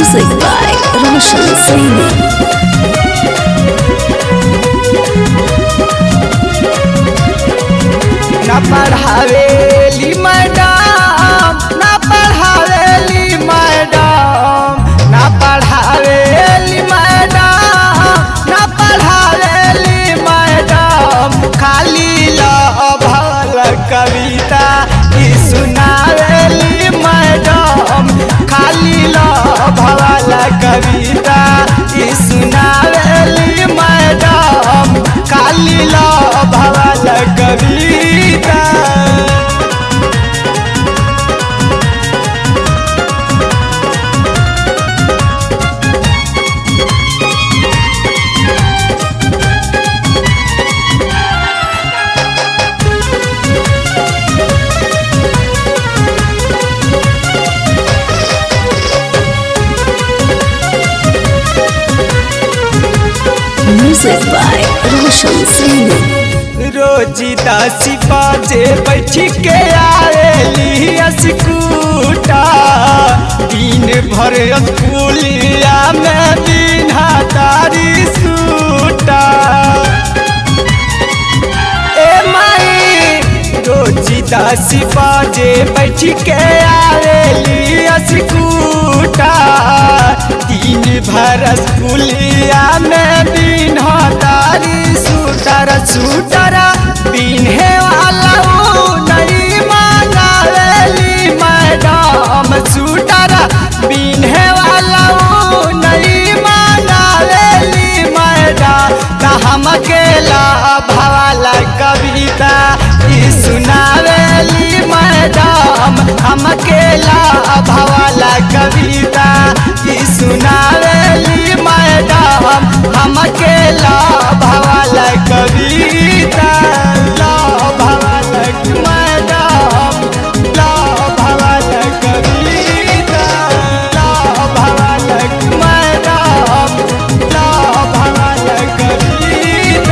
Music by Roshan Saini. ना पढ़ावेली madam ना पढ़ावेली madam ना पढ़ावेली मैडम ना पढ़ावेली मैडम खाली लभल कविता ई सुनावेली मैडम खाली लभल कविता ई सुनावेली मैडम खाली लभल कविता Music by Roshan Saini. रोजी दसी बजे बैठ के आवेली स्कूटा दिन भर स्कूलिया में बिना तारी सूटा ए माई रोजी दसी बजे बैठ के आवेली स्कूटा दिन भर स्कूलिया में बिना तारी सूटर सूटर बिन्हे वाला ऊ नहीं मांगावेली मैडम सूटर बिन्हे वाला ऊ नहीं मांगावेली मैडम त हम अकेला भवाला कविता ई सुनावेली मैडम हम अकेला भवाला कविता ई सुनावेली मैडम हम अकेला भवाला कविता ला भवाला मैडम ला भवाला कविता ला भवाला मैडम ला भवाला कविता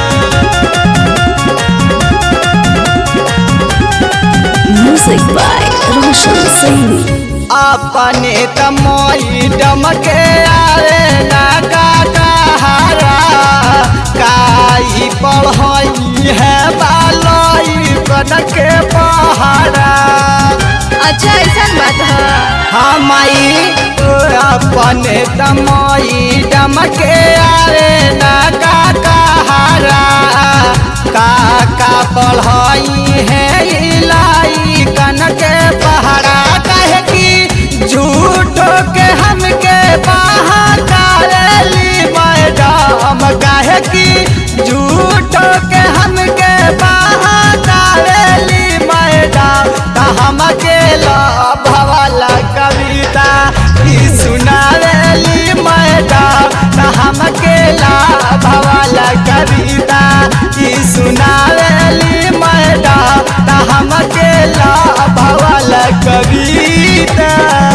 Music by Roshan Saini. अपने तमोई डमके आवे ना का कहारा काई पढ़ई है बालोई कनके पहाड़ा अच्छा ऐसा बात है हमाई अपने तमोई डमके आवे ना का कहारा काका पढ़ई है इलाई कनके पहाड़ा कहे कि झूठो के हमके बहाकारेली मैडम कहे कि झूठो के हमके बहाकारेली मैडम त हम अकेला भवाला कविता ई सुनावेली मैडम त हम अकेला भवाला कविता ई सुनावेली मैडम त हम अकेला भवाला कविता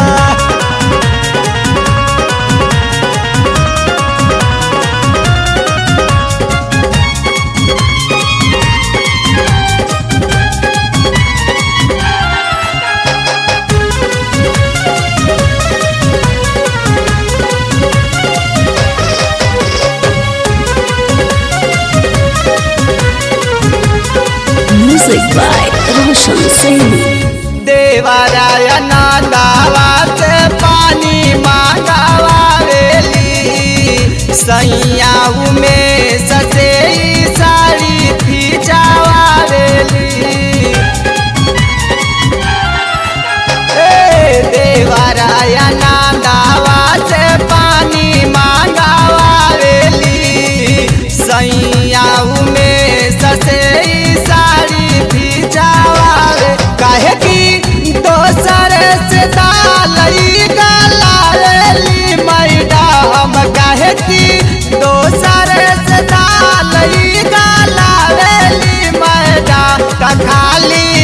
Music by Roshan Saini. देवरायन दावा से पानी मांगवावेली सैया में ससे साड़ी खिंचावावेली ए देवरायन दावा से पानी मांगवावेली सैया में ससे साड़ी खिंचावावे काहे कि दोसर से दालई गलावेली मैडम काहे कि दोसर से दालई गलावेली मैडम त खाली